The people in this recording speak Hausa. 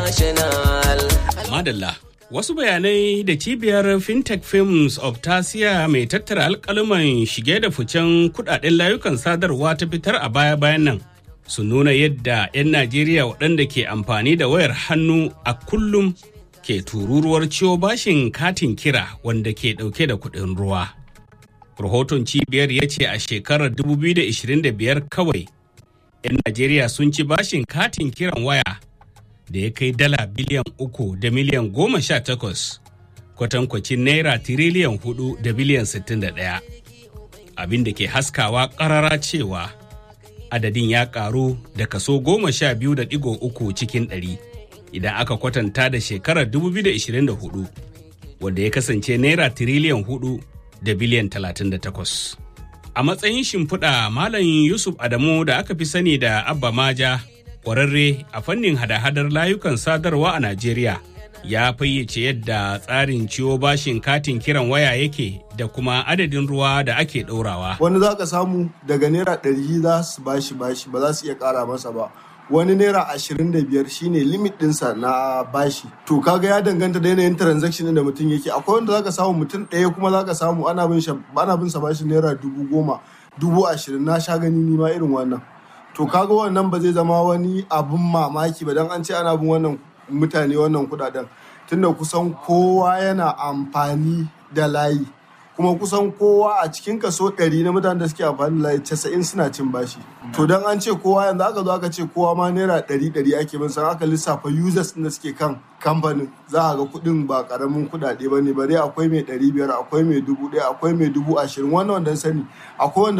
international. Madalla. Wasu bayanai da cibiyar FinTech Films of Tasiya mai tattara alkaluman shige da ficen kudaden layukan sadarwa ta fitar a baya-bayan nan su nuna yadda 'yan Najeriya waɗanda ke amfani da wayar hannu a kullum ke tururuwar ciwo bashin katin kira wanda ke ɗauke da kuɗin ruwa. Rahoton cibiyar ya ce a shekarar 2025 kawai 'yan Najeriya sun ci bashin katin kiran waya da ya kai dala biliyan uku da miliyan goma sha takwas kwatankwacin naira tiriliyan hudu da biliyan sittin da ɗaya abin da ke haskawa ƙarara cewa adadin ya ƙaru da kaso goma sha biyu da ɗigo uku cikin ɗari idan aka kwatanta da shekarar 2024 wanda ya kasance naira tiriliyan hudu da biliyan talatin da takwas a matsayin shimfiɗa malam yusuf adamu da aka fi sani da abba maja kwararre a fannin hada-hadar layukan sadarwa a Najeriya ya fayyace yadda tsarin ciwo bashin katin kiran waya yake da kuma adadin ruwa da ake ɗorawa. Wani za ka samu daga naira ɗari za su bashi bashi ba za su iya ƙara masa ba. Wani naira ashirin da biyar shine limit ɗinsa na bashi. To kaga ya danganta da yanayin transaction da mutum yake. Akwai wanda za ka samu mutum ɗaya kuma za ka samu ana bin sa bashi naira dubu goma, dubu ashirin na sha gani ni ma irin wannan. to kaga wannan ba zai zama wani abun mamaki ba don an ce ana bin wannan mutane wannan kudaden tunda kusan kowa yana amfani da layi kuma kusan kowa a cikin kaso 100 na mutanen da suke amfani da layi 90 suna cin bashi to don an ce kowa yanzu aka zo aka ce kowa ma naira 100 ake bin san aka lissafa users da suke kan kamfanin za a ga kudin ba karamin kudade ba ne bare akwai mai 500 akwai mai 1000 akwai mai 20,000 wannan wanda sani akwai wanda